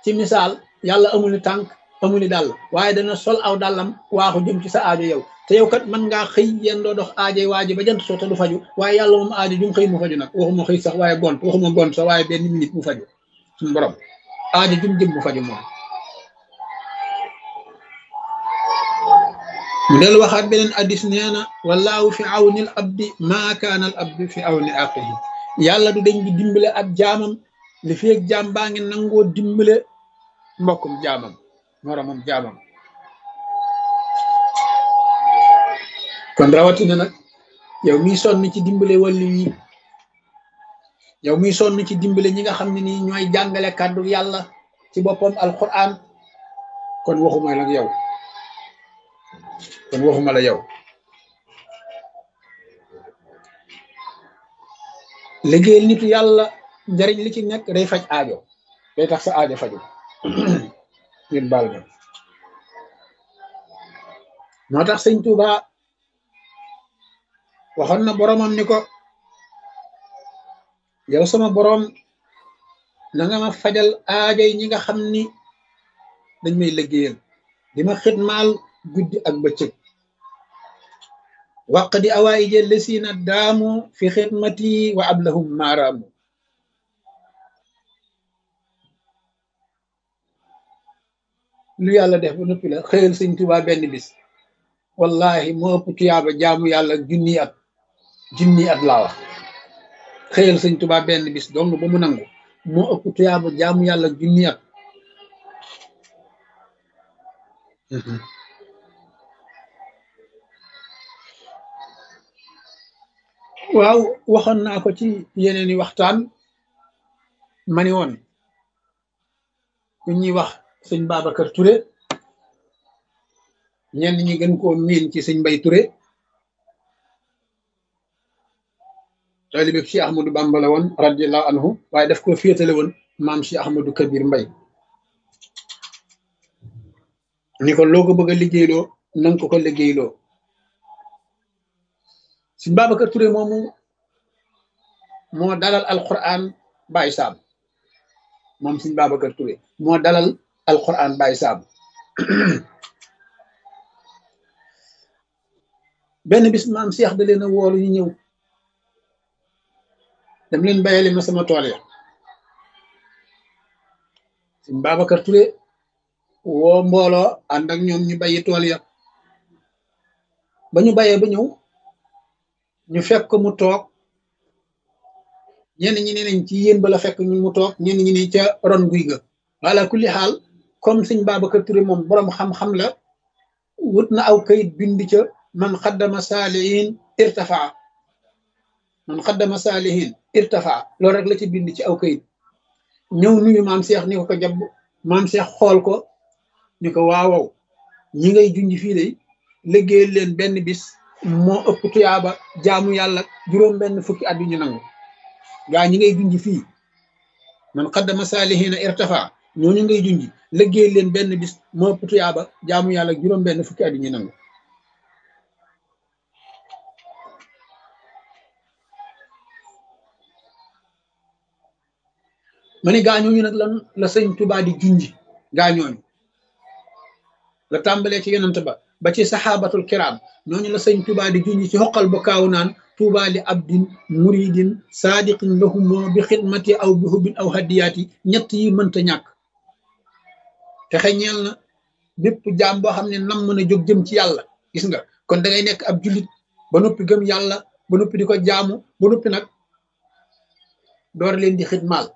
ci misaal yàlla amul ni tànk amul ni dàll waaye dana sol aw dàllam waaxu jëm ci sa aajo yow te yow kat mën ngaa xëy yéen doo dox aajo waa ji ba jant soo te du faju waaye yàlla moom aajo jum xëy mu faju nag waxuma xëy sax waaye gont waxuma gont sax waaye benn minute mu faju suñu borom aajo jum jëm mu faju moom mu del waxaat beneen addis nee na wallaahu fi awnil abdi maa kaana al abdi fi awni aqihi yàlla du dañ di dimbale ab jaamam li fi ak jaam baa ngi nangoo dimbale mbokkum jaamam moromam jaamam kon rawatina nag yow miy sonn ci dimbale wàllu yi yow miy sonn ci dimbale ñi nga xam ne nii ñooy jàngale kàddu yàlla ci boppam alquran kon waxuma la yow kon waxuma la yow liggéeyal nitu yàlla njariñ li ci nekk day faj aajo day tax sa aajo faju ngeen baal ma moo tax sëñ Tuuba waxoon na boromam ni ko yow sama borom na nga ma fajal aajo yi ñi nga xam ni dañ may liggéeyal di ma xidmaal guddi ak bëccëg waq di awaayi jël lesiina daamu fi xidmati wa ablahum maaraamu lu yàlla def ba noppi la xëyal sëñ Tuubaa benn bis wallahi moo ëpp tuyaaba jaamu yàlla junni at junni at laa wax xëyal sëñ Tuubaa benn bis dong ba mu nangu moo ëpp tuyaaba jaamu yàlla junni at waaw waxoon naa ko ci yeneeni waxtaan mani woon ku ñuy wax sëñ Babacar Touré ñenn ñi gën koo miin ci sëñ Mbay Touré taalibe bi Cheikh Ahmadou Bamba la woon radiallahu anhu waaye daf ko féetale woon maam Cheikh Ahmadou Kabir Mbay ni ko loo ko bëgg a liggéeyloo nanga ko ko liggéeyloo sëñ Babacar Touré moomu moo dalal alquran Baye Sam moom sëñ Babacar Touré moo dalal alquran Baye Sam benn bis maam Cheikh da leen a woolu ñu ñëw dem leen bayali ma sama tool ya sëñ Babacar Touré woo mbooloo ànd ak ñoom ñu bayi tool ya ba ñu bayee ba ñëw ñu fekk mu toog ñenn ñi ne nañ ci yéen ba la fekk ñu mu toog ñenn ñi ne ca ron guy ga wala kulli xaal comme sëñ Babacar Touré moom boroom xam-xam la wut na aw kayit bind ca man xaddama saalihin irtafaa man xaddama saalihin irtafaa loolu rek la ci bind ci aw kayit ñëw nuyu maam Cheikh ni ko ko jàpp maam Cheikh xool ko ni ko waawow ñi ngay junj fii de liggéeyal leen benn bis moo ëpp tuyaaba jaamu yàlla juróom benn fukki at yu ñu nangu gaa ñi ngay junj fii man xaddama saalihina irtafa ñooñu ngay junj liggéeyal leen benn bis moo ëpp tuyaaba jaamu yàlla juróom benn fukki at yu ñu nangu ma ni gaañooñu nag lan la sëñ Tuubaa di junj gaañooñu la tàmbalee ci yonent ba ba ci saxaabatul kiraam ñooñu la sëñ Tuubaa di junj ci xoqal ba kaaw naan Tuubaa li abdin muridin saadiqin lahumoo bi xidmati aw bi hubbin aw hadiyaati ñett yi mënta ñàkk te xeñeel na bépp jaam boo xam ne nam mën a jóg jëm ci yàlla gis nga kon da ngay nekk ab jullit ba noppi gëm yàlla ba noppi di ko jaamu ba noppi nag door leen di xidmaal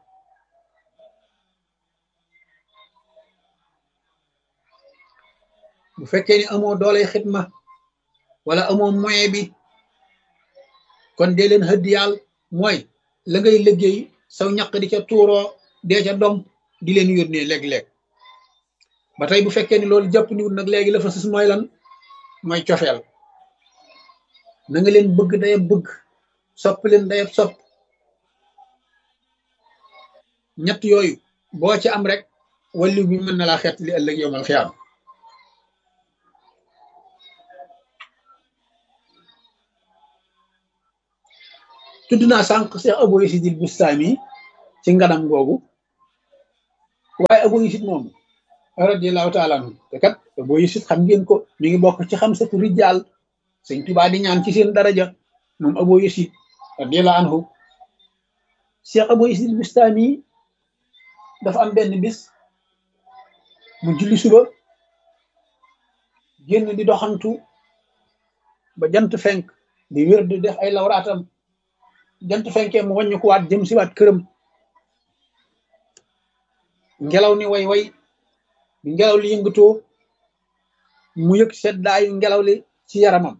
bu fekkee ni amoo dooley xidma wala amoo moyen bi kon dee leen xëdd yàll mooy la ngay liggéey saw ñaq di ca tuuroo dee ca dom di leen yónnee léeg-léeg ba tey bu fekkee ni loolu jàpp niwut nag léegi la fa sus mooy lan mooy cofeel na nga leen bëgg dayab bëgg sopp leen dayab sopp ñett yooyu boo ci am rek wallu bi mën na laa xett li ëllëg yowmal xiyaam tudd naa sànq Cheikh Abou Yazid al Bustami ci nganam googu waaye Abu Yasid moom radiallahu taala anhu te kat Abu Yasid xam ngeen ko mi ngi bokk ci xam satu rijal sëñ Tuubaa di ñaan ci seen daraja moom Abu Yasid radiallahu anhu Cheikh Abu Yasid Bustami dafa am benn bis mu julli suba génn di doxantu ba jant fenk di wér di def ay lawraatam jant fenkee mu wàññi ko waat jëm si waat këram ngelaw ni way way bi ngelaw li yëngatoo mu yëg seddaayu ngelaw li ci yaramam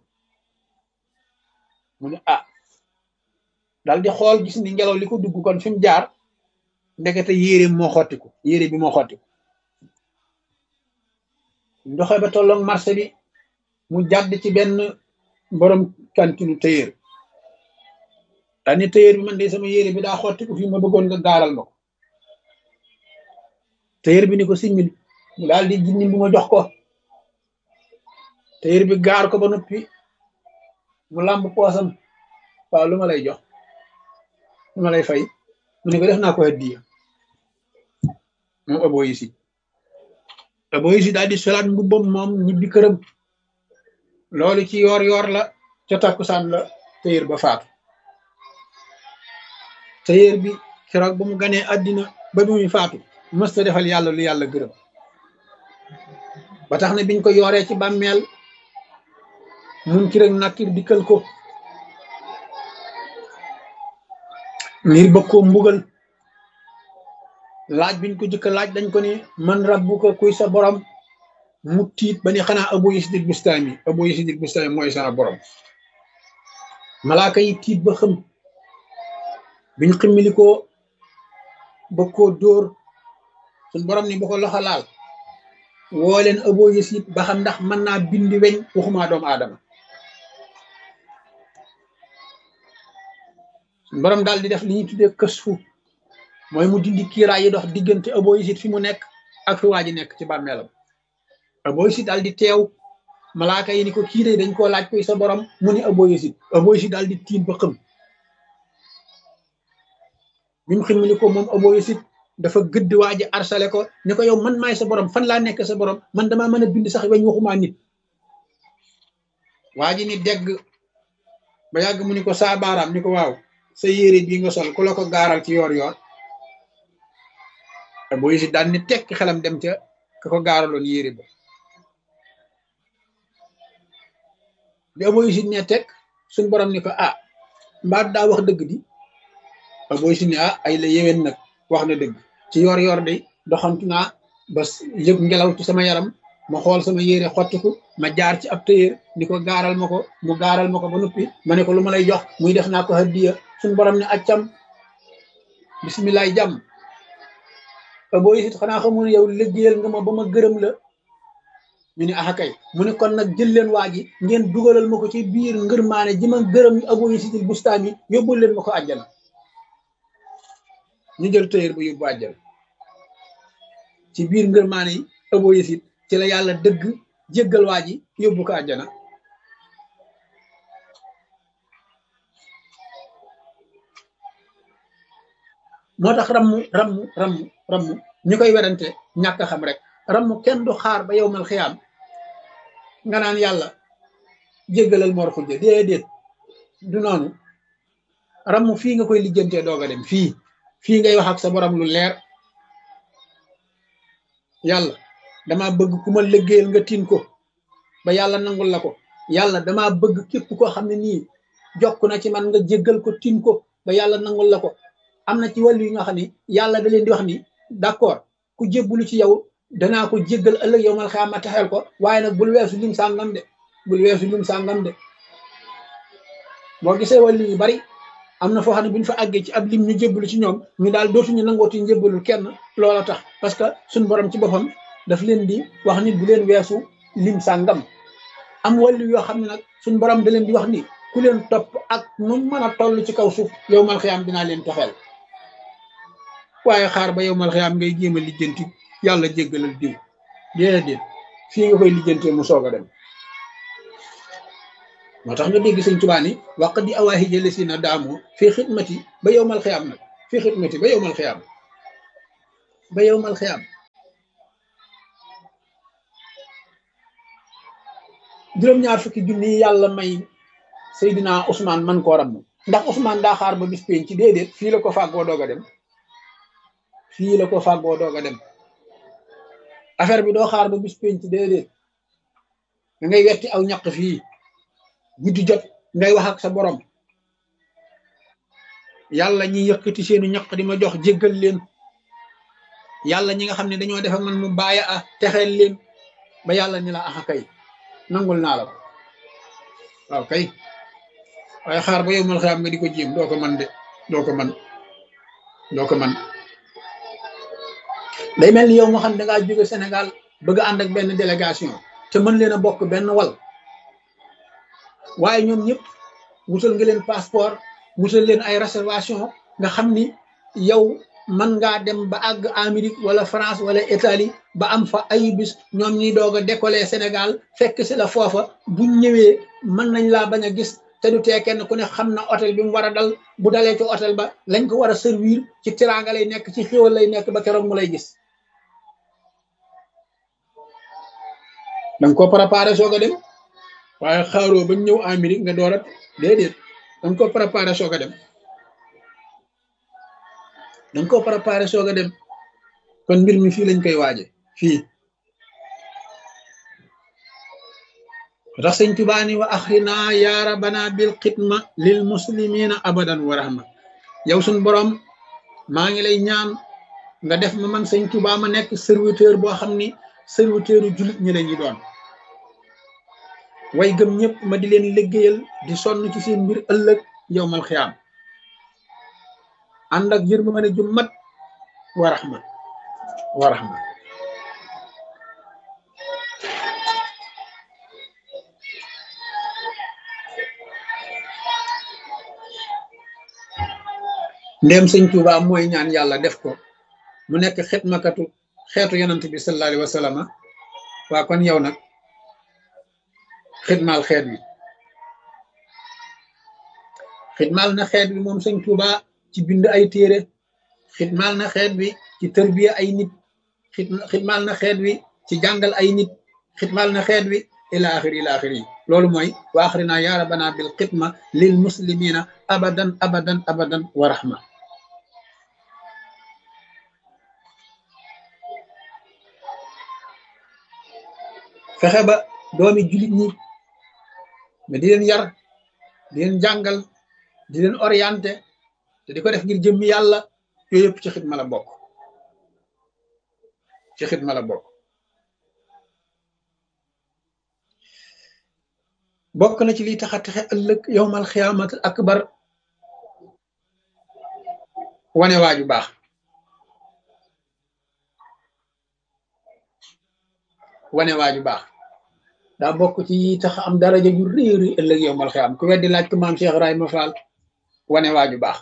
mu ne ah dal di xool gis ni ngelaw li ko dugg kon fi mu jaar ndekete yére moo xottiku yére bi moo xottiku ndoxe ba tolloog marché bi mu jàdd ci benn borom kantinu tëyër daal ni tëyër bi man de sama yére bi daa xottiku fii ma bëggoon nga gaaral ma ko tëyër bi ni ko simmil mu daal di jinni bu ma jox ko tëyër bi gaar ko ba noppi mu làmb poosam waaw lu ma lay jox lu ma lay fay mu ne ko def naa ko hadiya moom Abu Yasid Abu Yasid daal di solaat mbubbam moom ñibbi këram loolu ci yoor yoor la ca takkusaan la tëyër ba faatu tëyër bi keroog ba mu ganee àddina ba bi muy faatu mësta defal yàlla lu yàlla gërëm ba tax na biñ ko yooree ci bàmmeel mun ki rek nakkir dikkal ko ngir bëgg koo mbugal laaj biñ ko jëkk laaj dañ ko ni man rabbuka kuy sa borom mu tiit ba ni xanaa Abu Yasid Bustami Abu Yasid Bustami mooy sa borom malaaka yi tiit ba xëm biñ ximmili ko bëgg koo dóor suñ borom ni bu ko loxo laal woo leen Abu Yasid ba xam ndax mën naa bindi weñ waxuma doomu aadama suñ borom daal di def li ñuy tuddee kësfu mooy mu dindi kiiraay yi dox diggante Abu Yasid fi mu nekk ak fi waa ji nekk ci bàmmeelam Abu Yasid daal di teew malaaka yi ni ko kii de dañ koo laaj koy sa borom mu ni Abu Yasid Abu Yasid daal di tiim ba xëm bi mu ximmili ko moom Abu Yasid dafa gëdd waa ji arsale ko ni ko yow man maay sa borom fan laa nekk sa borom man damaa mën a bind sax weñ waxumaa nit waa ji ni degg ba yàgg mu ni ko saa baaraam ni ko waaw sa yére bii nga sol ku la ko gaaral ci yoor yoor Abu Yasid daal ni tekk xelam dem ca ka ko gaaraloon yére ba bi Abu Yasid ne tekk suñ borom ni ko ah mbaa daa wax dëgg di Abu Yasid ne ah ay la yéwén nag wax na dëgg ci yoor yoor de doxantu naa ba yëg ngelaw ci sama yaram ma xool sama yére xottiku ma jaar ci ab tëyër ni ko gaaral ma ko mu gaaral ma ko ba noppi ma ne ko lu ma lay jox muy def naa ko hadiya suñ borom ne accam bisimilaay jàmm Abu Yasid xanaa xamul ne yow liggéeyal nga ma ba ma gërëm la ñu ne ah kay mu ne kon nag jël leen waa ji ngeen dugalal ma ko ci biir ngërmaane ji ma gërëm Abu Yasid Bustami yóbbul leen ma ko àjjana ñu jël tëyër ba yóbbu àjjana ci biir ngërmaane yi Abu Yasid ci la yàlla dëgg jéggal waa ji yóbbu ko àjjana moo tax rammu rammu rammu rammu ñu koy werante ñàkk xam rek rammu kenn du xaar ba yow mal xiyaam nga naan yàlla jéggalal Mor Xujja déedéet du noonu rammu fii nga koy lijjantee doog a dem fii fii ngay wax ak sa borom lu leer yàlla dama bëgg ku ma liggéeyal nga tin ko ba yàlla nangul la ko yàlla dama bëgg képp koo xam ne nii jokk na ci man nga jéggal ko tin ko ba yàlla nangul la ko am na ci wàllu yi nga xam ne yàlla da leen di wax ni d'accord ku jébbalu ci yow danaa ko jéggal ëllëg yow mal xaama taxel ko waaye nag bul weesu lim sàngam de bul weesu lim sàngam de boo gisee wàllu yu bari am na foo xam ne bu ñu fa àggee ci ab lim ñu jébbalu ci ñoom ñu daal dootuñu nangooti njébbalul kenn loola tax parce que suñ borom ci boppam daf leen di wax ni bu leen weesu lim sàngam am wàllu yoo xam ne nag suñ borom da leen di wax ni ku leen topp ak nu mën a toll ci kaw suuf yow mal xiyaam dinaa leen taxeel waaye xaar ba yow mal xiyaam ngay jéem a lijjanti yàlla jéggalal diw déedéet fii nga koy lijjantee mu soog a dem moo tax nga dégg sëñ Tuubaa ni waq di awaahi jële si na daamoo fii xidmati ba yow mal xiyaam nag fii xidmati ba yow mal xiyaam ba yowmal xiyaam juróom-ñaar fukki junni yi yàlla may Seydina Ousmane man koo ram ndax Ousmane daa xaar ba bis pénc ci déedéet fii la ko fàggoo doog a dem fii la ko fàggoo doog a dem affaire bi doo xaar ba bis pénc ci déedéet da ngay wetti aw ñaq fii guddi jot ngay wax ak sa borom yàlla ñi yëkkati seenu ñaq di ma jox jéggal leen yàlla ñi nga xam ne dañoo def ak man mu bàyyi a texeel leen ba yàlla ni la axa kay nangul naa la ko waaw kay waaye xaar ba yow mal xam nga di ko jéem doo ko man de doo ko man doo ko man day mel ni yow moo xam ne dangaa jóge Sénégal bëgg a ànd ak benn délégation te mën leen a bokk benn wal waaye ñoom ñëpp wutal nga leen passeport wutal leen ay réservation nga xam ni yow mën ngaa dem ba àgg Amérique wala France wala Italie ba am fa ay bis ñoom ñuy doog a décoller Sénégal fekk si la foofa buñ ñëwee mën nañ laa bañ a gis te du tee kenn ku ne xam na hôtel bi mu war a dal bu dalee ci hôtel ba lañ ko war a servir ci teraanga lay nekk ci xéwal lay nekk ba keroog mu lay gis danga ko préparé soog a dem waaye xaaroo ba ñëw Amérique nga door a déedéet danga ko préparé soog a dem danga ko préparé soog a dem kon mbir mi fii lañ koy waaje fii tax sëñ Tuubaa ni wa axrina ya rabbana bil xidma lil muslimina abadan wa rahma yow suñ borom maa ngi lay ñaan nga def ma man sëñ Tuubaa ma nekk serviteur boo xam ni serviteuru jullit ñi lañuy doon way gëm ñëpp ma di leen liggéeyal di sonn ci seen mbir ëllëg yowmal xiyaam ànd ak yërmande ju mat wa rahma wa rahma ndéem sëñ Tuubaa mooy ñaan yàlla def ko mu nekk xidmakatu xeetu yonant bi sallallahu alayhi wa sallam waa kon yow nag xidmaal xeet wi xidmaal na xeet wi moom sëñ Tuubaa ci bind ay téere xidmaal na xeet wi ci tërbiya ay nit xidmaal na xeet wi ci jàngal ay nit xidmaal na xeet wi ila axiri ila axiri yi loolu mooy wa axrina ya rabbana bil xidma lil muslimina abadan abadan abadan wa rahma fexe ba doomi jullit ñi mais di leen yar di leen jàngal di leen orienté te di ko def ngir jëmmi yàlla yooyu yëpp ci xidma la bokk ci xidma la bokk bokk na ci liy taxa texe ëllëg yowmal xiyaamati akbar wane waaju baax wane waaju baax daa bokk ci yi tax am daraja ju réeri ëllëg yowmal xiyaam ku weddi laaj ko maam Cheikh Ibrahima Fall wane waaju baax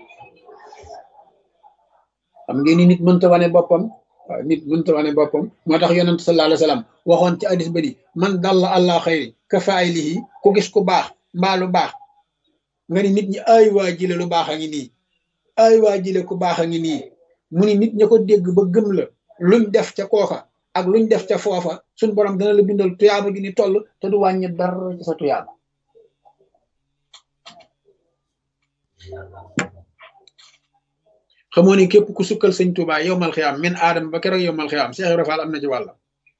xam ngeen ni nit mënta wane boppam waaw nit mënta wane boppam moo tax yonent sallallahu alayhi wa sallam waxoon ci hadis ba di man dalla allah xayri ka faaylihi ku gis ku baax mbaa lu baax nga ni nit ñi ay waa jile lu baax a ngi nii ay waa jile ku baax a ngi nii mu ni nit ña ko dégg ba gëm la luñ def ca kooka ak luñ def ca foofa suñ borom dana la bindal tuyaaba gi ni toll te du wàññi dara ci sa tuyaaba xamoo ni képp ku sukkal sëñ Tuubaa yowmal xiyaam min aadama ba keroog yowmal xiyaam Cheikh Ibra Fall am na ci wàllam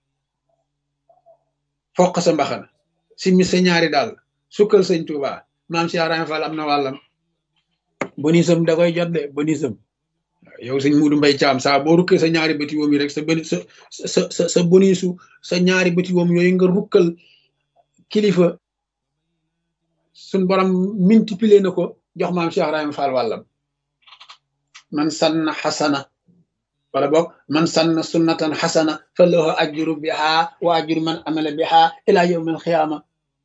foq sa mbaxana simmi sa ñaari daal sukkal sëñ Tuubaa maam Cheikh Ibra Fall am na wàllam bonisam da koy jot de bonisam yow sëñ Muudu Mbay Caam saa boo rukkee sa ñaari bëti woom yi rek sa boni sa sa sa sa bonisu sa ñaari bëti woom yooyu nga rukkal kilifa suñ borom multiplier na ko jox maam Cheikh Ibra Fall wàllam man sanna xasana wala boog man sanna sunnatan xasana fa lahu ajru biha wa ajru man amala biha ila yawm alqiyama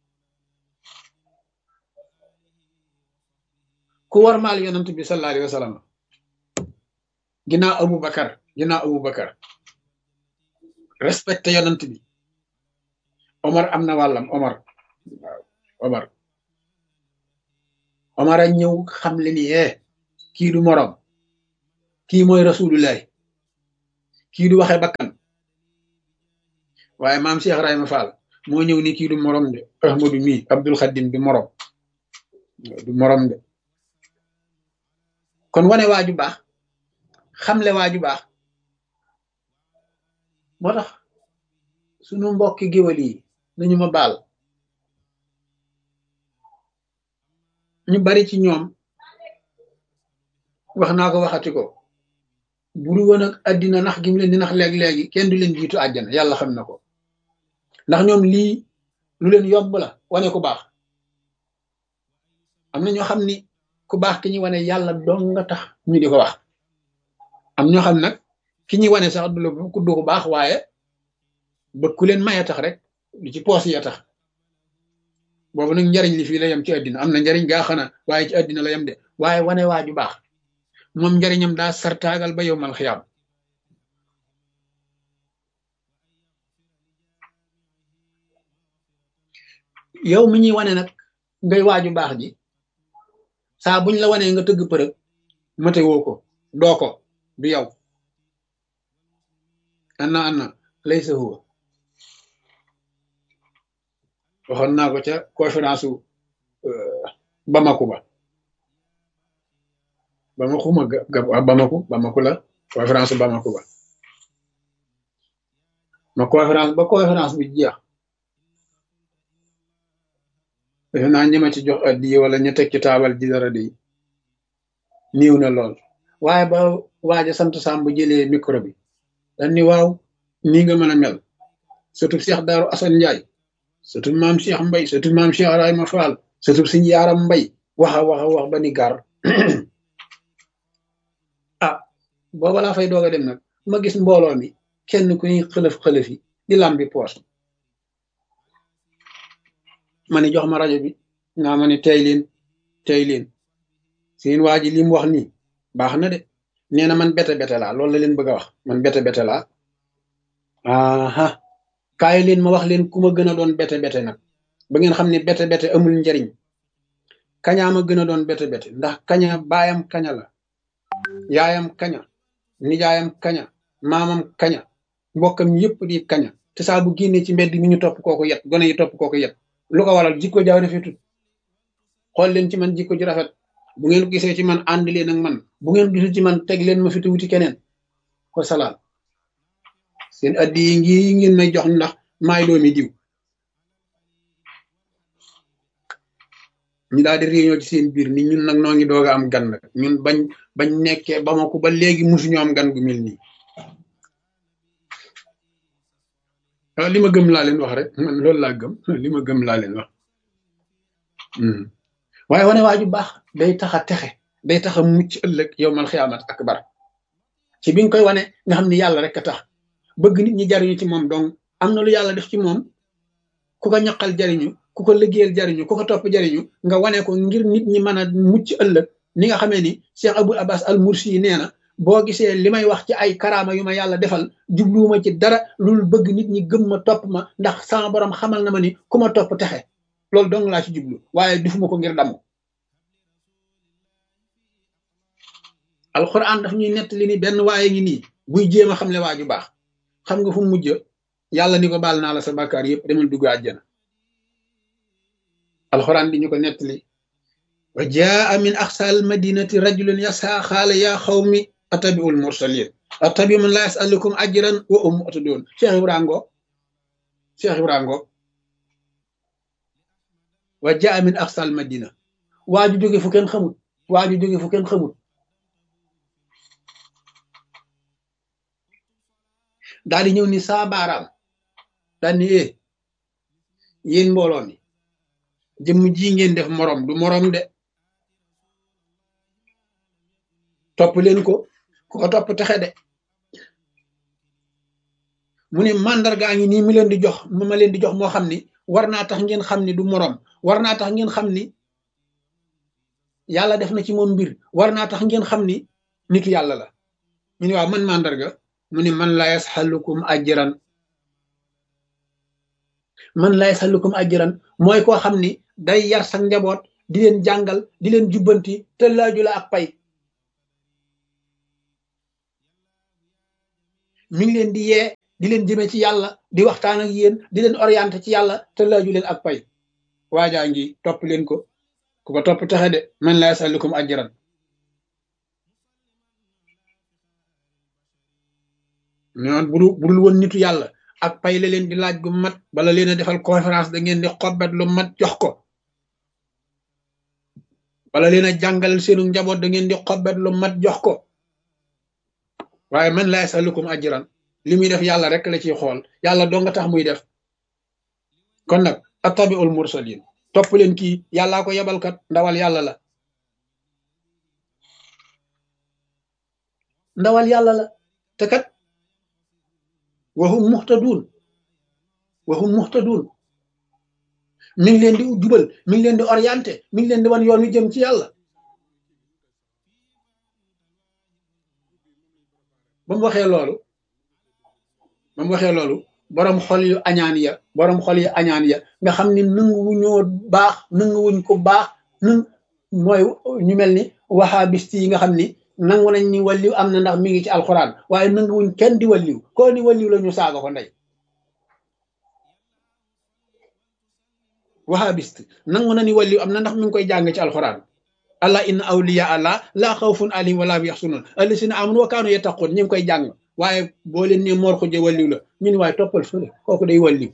ku war maal yonent bi sallallahu alayhi wa sallam ginnaaw Abu Bakar ginnaaw Abu Bakar respecté yonent bi Omar am na wàllam Omar waaw Omar Omar a ñëw xam le ni eh kii du morom kii mooy rasulullahi kii du waxee bakkan waaye maam Cheikh Ibrahima Fall moo ñëw ni kii du morom de Ahmadu mii Abdul Xadim du morom du morom de kon wane waaju baax xamle waaju baax moo tax sunu mbokki géwal yi nañu ma baal ñu bari ci ñoom wax naa ko waxati ko buru woon ak àddina nax gi mu leen di nax léeg-léegi kenn du leen jiitu àjjana yàlla xam na ko ndax ñoom lii lu leen yomb la wane ku baax am na ñoo xam ni ku baax ki ñuy wane yàlla dong nga tax ñu di ko wax am ñoo xam nag ki ñuy wane sax du la du ko baax waaye ba ku leen maye tax rek li ci poos ya tax boobu nag njariñ li fii la yem ci àddina am na njariñ gaa xana waaye ci àddina la yem de waaye wane waaju baax moom njariñam daa sartaagal ba yow mal xiyaam yow mi ñuy wane nag ngay waaju baax ji saa buñ la wanee nga tëgg përëg mate woo ko doo ko du yow anna anna laysa huwa waxoon naa ko ca conférence u Bamako ba Bamako ma ga Bamako Bamako la conférence u Bamako ba ma conférence ba conférence bi jeex defe naa ñi ma ci jox addiye wala ñu teg ci taabal ji dara di niiw na lool waaye ba waaja sant Samb jëlee micro bi dañ ni waaw nii nga mën a mel surtout Cheikh Daaru Assane Ndiaye surtout maam Cheikh Mbay surtout maam Cheikh Ibrahima Fall surtout suñu yaaram Mbay waxa waxa wax ba ni gar ah booba laa fay doog a dem nag ma gis mbooloo mi kenn ku ñuy xëlëf xëlëf yi di lambi poos ma ni jox ma rajo bi nga ma ni tey leen tey leen seen waa ji li mu wax nii baax na de nee na man bete bete laa loolu la leen bëgg a wax man bete bete laa aha kaay leen ma wax leen ku ma gën a doon bete bete nag ba ngeen xam ne bete bete amul njariñ kañaa ma gën a doon bete bete ndax kaña baayam kaña la yaayam kaña nijaayam kaña maamam kaña mbokkam yëpp di kaña te saa bu génnee ci mbedd mi ñu topp kooku yet gone yi topp kooku yet lu ko waral jikko jaaw rafetut xool leen ci man jikko ji rafet bu ngeen gisee ci man ànd leen ak man bu ngeen gisul ci man teg leen ma fi te wuti keneen ko salaam seen addi yi ngi ngeen may jox ndax maay doomi diw ñu daal di réunion ci seen biir ni ñun nag noo ngi doog a am gan nag ñun bañ bañ nekkee ba ma ko ba léegi musuñu am gan gu mel nii waaw li ma gëm laa leen wax rek man loolu laa gëm li ma gëm laa leen wax waaye wane waa ju baax day tax a texe day tax a mucc ëllëg yow mal xiyaamat akbar ci bi nga koy wane nga xam ni yàlla rek a tax bëgg nit ñi jariñu ci moom donc am na lu yàlla def ci moom ku ko ñaqal jariñu ku ko liggéeyal jariñu ku ko topp jariñu nga wane ko ngir nit ñi mën a mucc ëllëg ni nga xamee ni Cheikh Abul Abbas al Mursi yi nee na boo gisee li may wax ci ay karaama yu ma yàlla defal jubluwuma ci dara loolu bëgg nit ñi gëm ma topp ma ndax sama borom xamal na ma ni ku ma topp texe loolu dong laa ci jublu waaye defuma ko ngir damm alxuraan daf ñuy nettali ni benn waaye ngi nii buy jéem a xam le waa ju baax xam nga fu mu mujj yàlla ni ko baal naa la sa bàkkaar yëpp demal dugg àjjana alxuraan di ñu ko nettali wa jaa min aqsal madinati rajulun yasa xaala yaa xawmi atabiul mursalin atabi man la yasalukum ajran wa um atadun cheikh ibrahima ngoog cheikh ibrahima ngoog wa jaa min aqsal madina waa ju jóge fu kenn xamut waa ju jóge fu kenn xamut daal di ñëw ni saa baaraam daal ni eh yéen mbooloo mi jëmm ji ngeen def morom du morom de topp leen ko ku ko topp texe de mu ne màndargaa ngi nii mi leen di jox ma leen di jox moo xam ni war naa tax ngeen xam ni du morom war naa tax ngeen xam ni yàlla def na ci moom mbir war naa tax ngeen xam ni nitu yàlla la ñu ne waaw man màndarga mu ne man laa yasxalukum ajran man laa yasxalukum ajran mooy koo xam ni day yar sa njaboot di leen jàngal di leen jubbanti te laaju la ak pay mi ngi leen di yee di leen jëme ci yàlla di waxtaan ak yéen di leen orienté ci yàlla te laaju leen ak pay waajaa ngi topp leen ko ku ko topp taxe de man laa yasalukum ajran ñoon budul budul woon nitu yàlla ak pay la leen di laaj gu mat bala leen a defal conférence da ngeen di xobbet lu mat jox ko bala leen a jàngal seenu njaboot da ngeen di xobbet lu mat jox ko waaye man laa yasalukum ajran li muy def yàlla rek la ciy xool yàlla doo nga tax muy def kon nag attabiul mursalin topp leen kii yàllaa ko yebalkat ndawal yàlla la ndawal yàlla la te kat waxum muxtaduun waxum muxtaduun mi ngi leen di jubal mi ngi leen di orienté mi ngi leen di wan yoon wi jëm ci yàlla ba mu waxee loolu ba mu waxee loolu borom xol yu añaan ya borom xol yu añaan ya nga xam ni nanguwuñoo baax nanguwuñ ko baax nang mooy ñu mel ni wahabist yi nga xam ni nangu nañ ni walliw am na ndax mi ngi ci alxuraan waaye nanguwuñ kenn di walliw koo ni walliw la ñu saaga ko ndey wahabist nangu na ni walliw am na ndax mi ngi koy jàng ci alxuraan allah inna awliya allah laa xawfun alayhim wala hum yaxsunun allasina amanu wa kaanu yattaqun ñu ngi koy jàng waaye boo leen ne moor xujje walliw la ñu ni waaye toppal fële kooku day walliw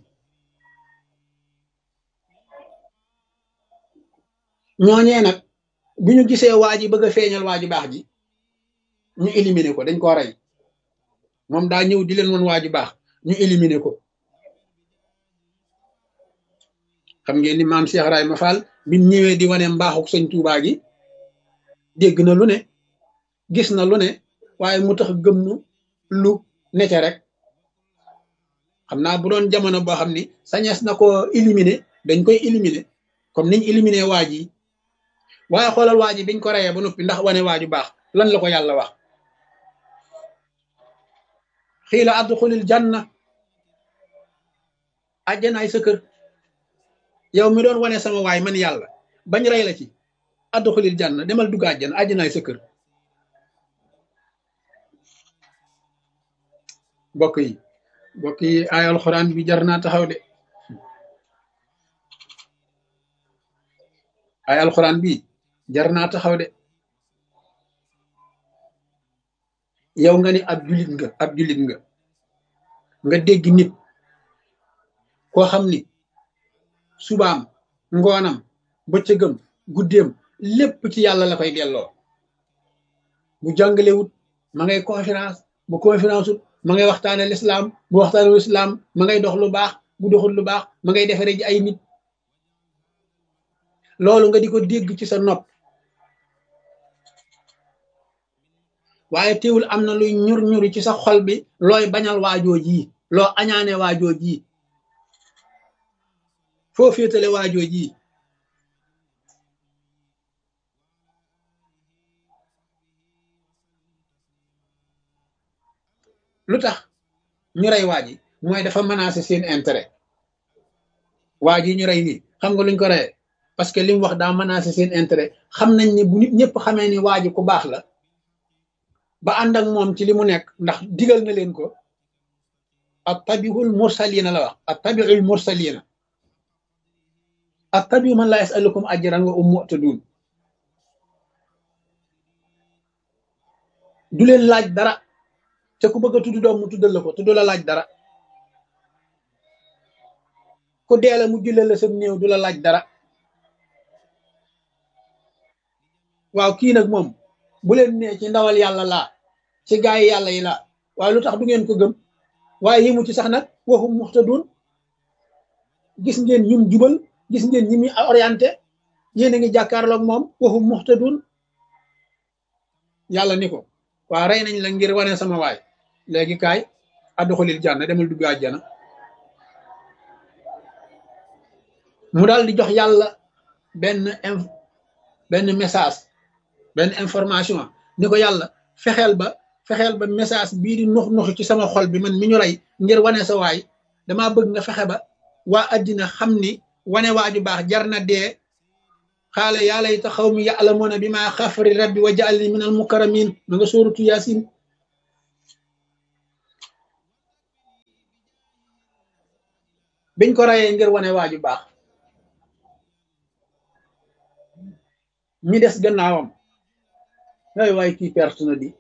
ñooñee nag bi ñu gisee waa ji bëgg a feeñal waa ji baax ji ñu éliminer ko dañ koo rey moom daa ñëw di leen woon waa ji baax ñu éliminer ko xam ngeen ni maam Cheikh Ibrahima Fall bi ñëwee di wane mbaaxuk sëñ Tuubaa gi dégg na lu ne gis na lu ne waaye mu tax gëm nu lu nete rek xam naa bu doon jamono boo xam ni sañees na ko éliminer dañ koy éliminer comme niñ éliminer waa ji waaye xoolal waa ji biñ ko reyee ba noppi ndax wane waa ju baax lan la ko yàlla wax xiila adxulil janna àjjanaay sa kër yow mi doon wane sama waay man yàlla bañ rey la ci adxulil janna demal dugg àjjana àjjanaay sa kër mbokk yi mbokk yi ay alxuraan bi jar naa taxaw de ay alxuraan bi jar naa taxaw de yow nga ni ab julit nga ab julit nga nga dégg nit koo xam ni subaam ngoonam bëccëgam guddeem lépp ci yàlla la koy delloo bu jàngalewut ma ngay conférence bu conférence ut ma ngay waxtaane lislaam bu waxtaane lislaam ma ngay dox lu baax bu doxul lu baax ma ngay defare ji ay nit loolu nga di ko dégg ci sa nopp waaye teewul am na luy ñur ñuri ci sa xol bi looy bañal waajoo ji loo añaane waajoo ji foo féetale waajoo ji lu tax ñu rey waa ji mooy dafa menacé seen intérêt waa ji ñu rey nii xam nga luñ ko reyee parce que li mu wax daa menacé seen intérêt xam nañ ni bu nit ñëpp xamee ni waa ji ku baax la ba ànd ak moom ci li mu nekk ndax digal na leen ko at tabiul mursalina la wax at tabiul mursalina at tabiu man la yasalukum ajran wa um mu'tadun du leen laaj dara te ku bëgg a tudd doom mu tuddal la ko te du la laaj dara ku deela mu julle la sam néew du la laaj dara waaw kii nag moom bu leen nee ci ndawal yàlla laa ci gaay yi yàlla yi laa waaye lu tax du ngeen ko gëm waaye yëmu ci sax nag waxum muxtadun gis ngeen ñum jubal gis ngeen ñi muy orienté yéen a ngi jàkkaarloog moom waxum muxtadun yàlla ni ko waa rey nañ la ngir wane sama waay léegi kaay adduxulil jànna demal dugg àjjana mu daal di jox yàlla benn benn message benn information ni ko yàlla fexeel ba fexeel ba message bii di nux nux ci sama xol bi man mi ñu rey ngir wane sa waay damaa bëgg nga fexe ba waa addina xam ni wane waaju baax jar na dee xaala yaa layta xawmi ya'lamuuna bi maa xafari rabbi wa ja'alni min al mukarramin ma nga sóoratu yaasin biñ ko rayee ngir wane waaju baax ñi des gannaawam ay waay kii perte na di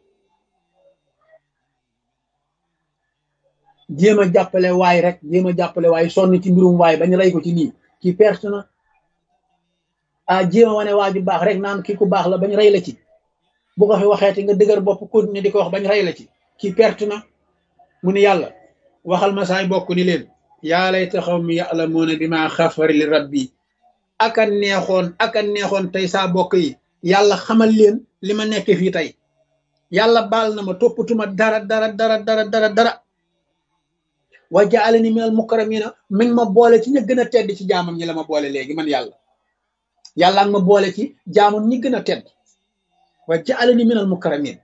jéem a jàppale waay rek jéem a jàppale waay sonn ci mbirum waay bañ rey ko ci lii kii perte na ah jéem a wane waaju baax rek naan kii ku baax la bañ rey la ci bu ko fi waxeeti nga dëgër bopp continuer di ko wax bañ rey la ci kii perte na mu ni yàlla waxal ma saay bokk ni leen yaa layta qawmi ya'lamuuna bimaa xafara li rabbi aka neexoon aka neexoon tey saa bokk yi yàlla xamal leen li ma nekk fii tey yàlla baal na ma toppatuma dara dara dara dara dara dara wa ja'alani minal mukarramina mi ngi ma boole ci ña gën a tedd ci jaamam ñi la ma boole léegi man yàlla yàlla nga ma boole ci jaamam ñi gën a tedd wa ja'alani minal mukarramin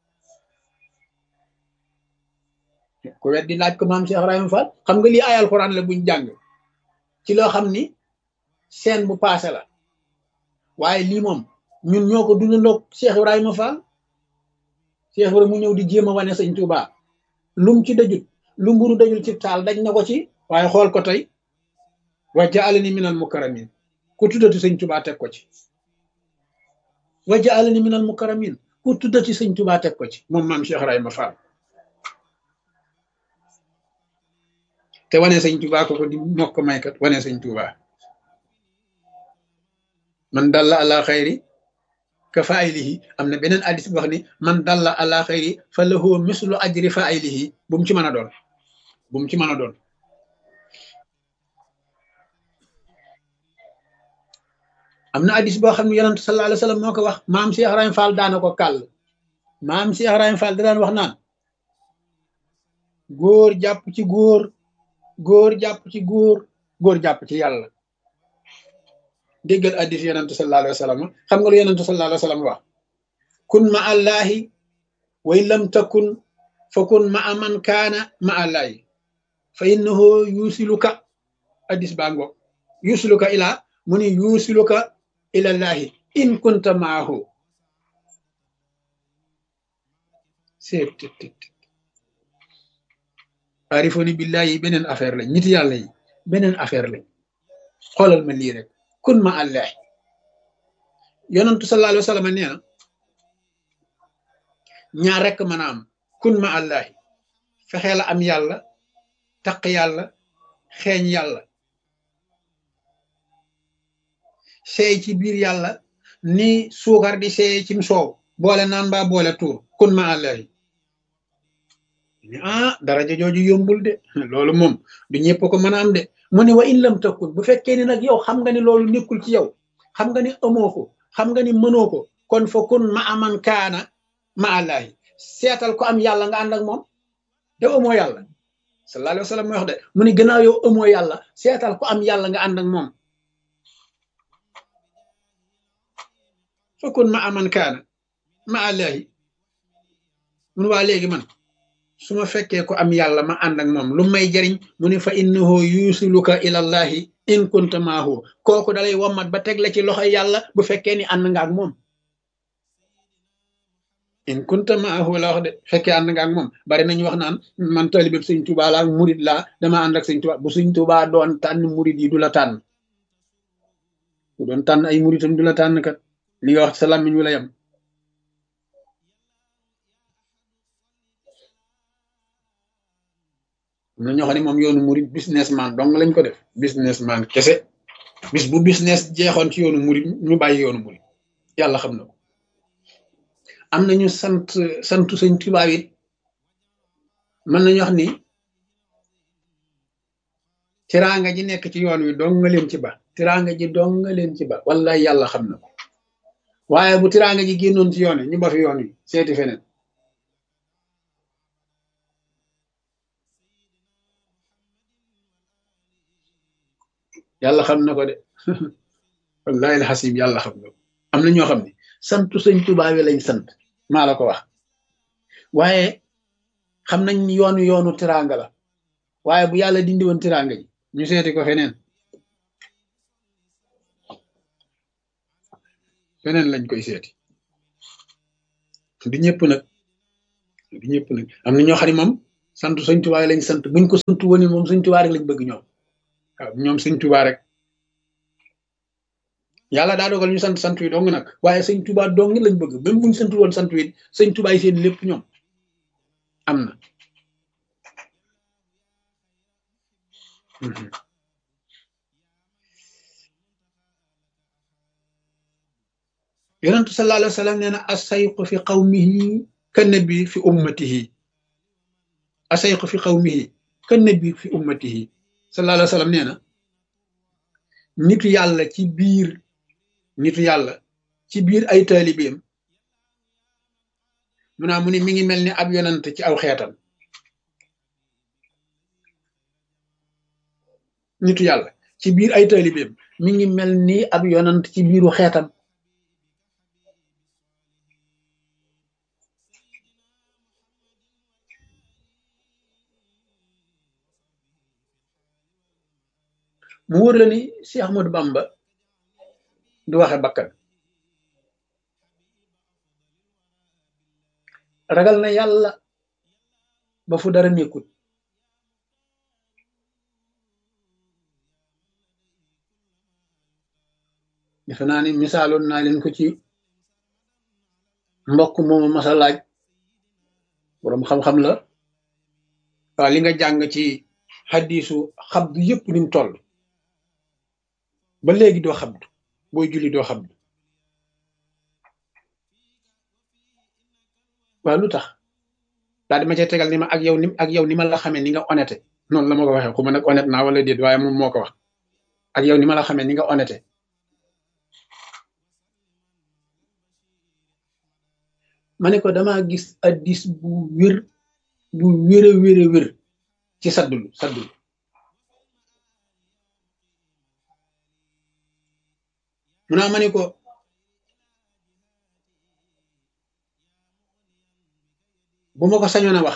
ku weddi laaj ko maam Cheikh Ibrahima Fall xam nga lii ay alxuraan la buñ jàng ci loo xam ni seen bu paase la waaye lii moom ñun ñoo ko dundandoog Cheikh Ibrahima Fall Cheikh Ibrahima mu ñëw di jéem a wane sëñ Touba lum ci dajut lu mburu dajul ci taal daj na ko ci waaye xool ko tey wa ja'alani minal mukarramin ku tuddati sëñ Touba teg ko ci wa ja'alani minal mukarramin ku tuddati sëñ Touba teg ko ci moom maam Cheikh Ibrahima Fall te wane sëñ Touba ko ko di mokk maykat wane sëñ Touba man dalla ala xayri ka faaylihi am na beneen addis bu wax ni man dalla ala xayri fa lahu mislu ajri faaylihi bu mu ci mën a doon bu mu ci mën a doon am na addis boo xam ne yonent sallallahu alayhi wa sallam moo ko wax maam Cheikh Ibrahima Fall daana ko kàll maam Cheikh Ibrahima Fall da daan wax naan góor jàpp ci góor góor jàpp ci góor góor jàpp ci yàlla déggal addis yonentu sallallahu alayhi wa sallam xam nga lu yonentu sallallahu alayhi wa sallam wax kun ma allahi wa in lam takun fa kun ma aman kaana ma allahi fa innahu yusiluka addis baa ngo yusiluka ila mu ni yusiluka ila llahi in kunta maahu seet arifoni billahi beneen affaire lañ nit yàlla yi beneen affaire lañ xoolal ma lii rek kun ma allah yonantu sallallahu alayhi wa sallam nee na ñaar rek mën a am kun ma allah fexee la am yàlla taq yàlla xeeñ yàlla seey ci biir yàlla ni suukar di seey cim soow boole naan mbaa boole tuur kun ma allah ah daraja jooju yombul de loolu moom du ñëpp ko mën a am de mu ne wa in lam takun bu fekkee ni nag yow xam nga ni loolu nekkul ci yow xam nga ni amoo ko xam nga ni mënoo ko kon fa kun ma aman kaana ma allahi seetal ko am yàlla nga ànd ak moom yow amoo yàlla sallallahu alayhi wa sallam mooy wax de mu ne gannaaw yow amoo yàlla seetal ko am yàlla nga ànd ak moom fa kun ma aman kaana ma allahi mun waa léegi man su ma fekkee ko am yàlla ma ànd ak moom lu may jariñ mu ne fa innahu yusiluka ilallahi in kunta maahu kooku dalay wommat ba teg la ci loxo yàlla bu fekkee ni ànd nga ak moom in kunta maahu la wax de fekkee ànd nga ak moom bari nañu wax naan man taalibe sëñ Tuubaa laa murid laa dama ànd ak sëñ Tuubaa bu sëñ Tuubaa doon tànn murid yi du la tànn bu doon tànn ay muridam du la tànn kat li nga wax sa làmmiñ wu la yam am na ñoo xam ne moom yoonu murid businessman dong lañ ko def businessman kese bis bu business jeexoon ci yoonu murid ñu bàyyi yoonu murid yàlla xam na ko am nañu sant santu sëñ Tuubaa it mën nañu wax ni tiraanga ji nekk ci yoon wi dong nga leen ci ba tiraanga ji dong nga leen ci ba wallahi yàlla xam na ko waaye bu tiraanga ji génnoon ci yoon wi ñu ba fi yoon wi seeti feneen yàlla xam na ko de wallahi alxasim yàlla xam na ko am na ñoo xam ne santu sëñ Tuubaa wi lañ sant maa la ko wax waaye xam nañ yoonu yoonu tiraanga la waaye bu yàlla dindi woon tiraanga ji ñu seeti ko feneen feneen lañ koy seeti du ñëpp nag du ñëpp nag am na ñoo xam ne moom sant sëñ Tuubaa lañ sant buñ ko sant woon moom sëñ Tuubaa rek lañ bëgg ñoom waaw ñoom sëñ Tuubaa rek yàlla daa dogal ñu sant sant wi dong nag waaye sëñ Tuubaa dong lañ bëgg même buñ sant woon sant wi sëñ Tuubaa yi seen lépp ñoom am na yonentu sallallahu alayhi wa sallam nee na asayqu fi qawmihi ka nabi fi ummatihi asayqu fi qawmihi ka nabi fi ummatihi sallallahu alayhi wa sallam nee na nitu yàlla ci biir nitu yàlla ci biir ay taalibeem mu naa mu ne mi ngi mel ni ab yonant ci aw xeetam nitu yàlla ci biir ay taalibeem mi ngi mel ni ab yonant ci biiru xeetam mu wóor la ni Cheikh Ahmadou Bamba du waxe bakkan ragal na yàlla ba fu dara nekkut defe naa ni misaaloon naa leen ko ci mbokk moomu masa laaj boroom xam-xam la waaw li nga jàng ci xaddiisu xabdu yëpp ni mu toll ba léegi doo xabdu booy julli doo xabdu waaw lu tax daal di ma cay tegal ni ma ak yow ni ak yow ni ma la xamee ni nga honnête noonu la ma ko waxee xuma nag honnête naa wala déet waaye moom moo ko wax ak yow ni ma la xamee ni nga honnête ma ne ko damaa gis addis bu wér bu wér a wér a wér ci saddulu saddulu mu naa ma ne ko bu ma ko sañoon a wax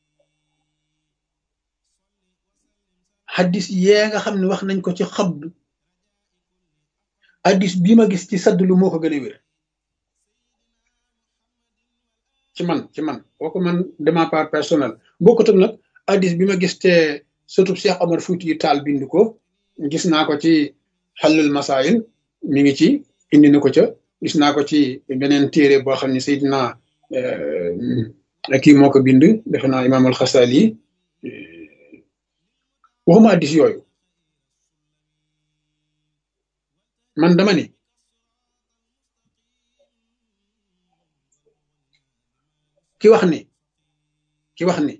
xaddis yee nga xam ne wax nañ ko ci xabdu addis bii ma gis ci saddulu moo ko gën a wér ci man ci man kooku man de ma part personnel bokkut ak nag addis bi ma gis te surtout Cheikh Omar Fouti Taal bind ko gis naa ko ci xallul masail mi ngi ci indi na ko ca gis naa ko ci beneen téere boo xam ne Seydina kii moo ko bind defe naa imaam al-Xasali waxuma addis yooyu man dama ni ki wax ni ki wax ni